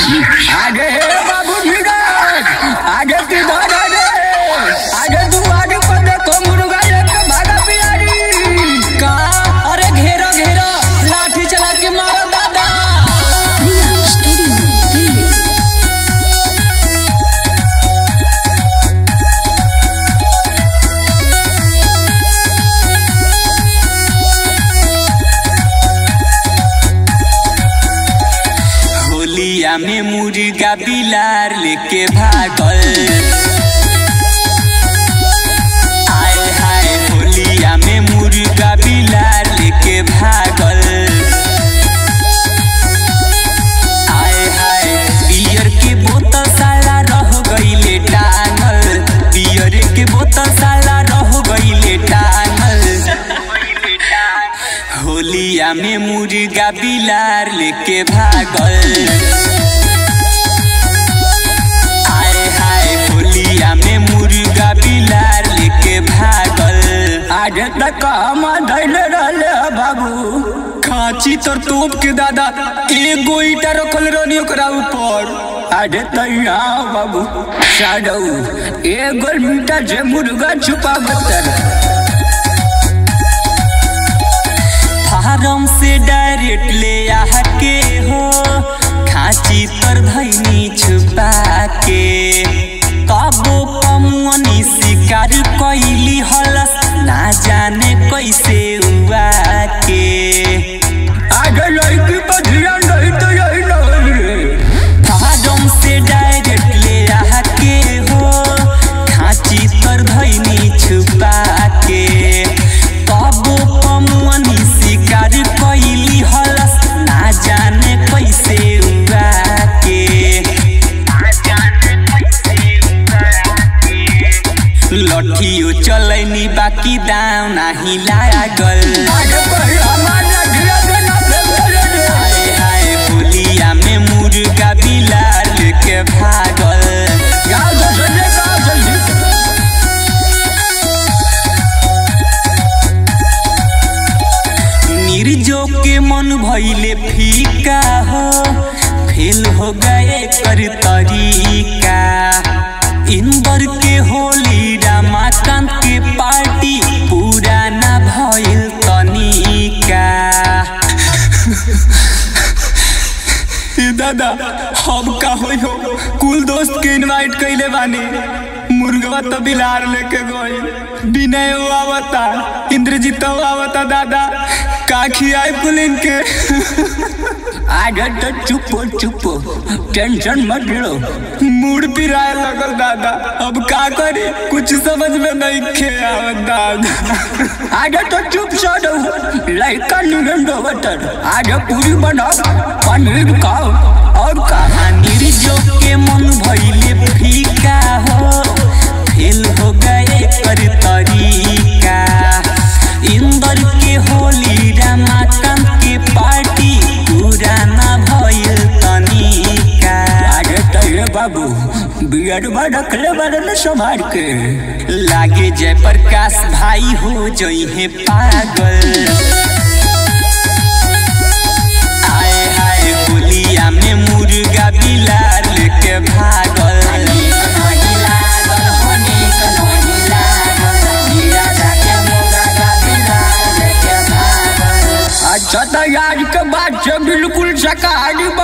आगे हे बाबू धीरज आगे तू धर रे आगे तू आगे पर देखो मुर्गा एक भागा पियारी का अरे घेरो घेरो लाठी चला के मारो दादा होलिया में मुर्गा बिलार लेके भागल आए हाय होलिया में मुर्गा बिलार लेके भागल आए हाय बियर के बोतल साला रह गईले टांगल बियर के बोतल साला रह गईले टांगल होलिया में मुर्गा बिलार लेके भागल आए हाय होलिया में मुर्गा बिलार लेके भागल आगे तक हम धैले रहले ह बाबू खांची तोर तोप के दादा एगो ईटा रखल रहनी ओकरा ऊपर आगे तो यहाँ बाबू साडू एगो मीटर से मुर्गा छुपा बतर फार्म से डायरेक्ट ले आके हो खांची तर धैनी छुपा के कबो पमुअनी शिकार कैली हलस ना जाने कैसे हुआ के आगे लड़की पर ध्यान नहीं तो यही नहीं रे फार्म से डायरेक्ट ले आके हो खांची तर धैनी छुपा के कबो पमुअनी शिकार कैली हलस ना जाने कैसे हुआ के लठियो चलैनी बाकी दाव नाही लागल आगे कोई हमारा धिया देना फेंके रे हाय हाय होलिया में मुर्गा बिलार लेके भागल गाँव से सुनने गाँव से जी निर्जो के मन भइले फीका हो फेल हो गए कर तरीका इंदर के होली रमाकांत के पार्टी पूरा ना भइल तनिका ए दादा हम का होई हो कुल दोस्त के इनवाइट कइले बानी मुर्गवा तो बिलार लेके गई विनय वो आवता इंद्रजीत वो आवता दादा का खियाई पुलिन के आगे तो चुपो चुपो टेंशन मत लो मूड पिराए लगल दादा अब का करी कुछ समझ में नहीं खे आवत दादा आगे तो चुप साडू लड़का निगंडो बटर आगे पूरी बनाओ पनीर खाओ और कहा निर्जो के मन भइले फीका हो फेल हो गए कर तरीका इंदर के होली रमाकांत के पार्टी पूरा ना भइल तनिका आगे तो ये बाबू बियर में रखले बारे ने संभाल के लागे जय प्रकाश भाई हो जइहे पागल आए हाय होलिया में मुर्गा बिलार लेके भागल अच्छा तो आज के बाद से बिल्कुल शाकाहारी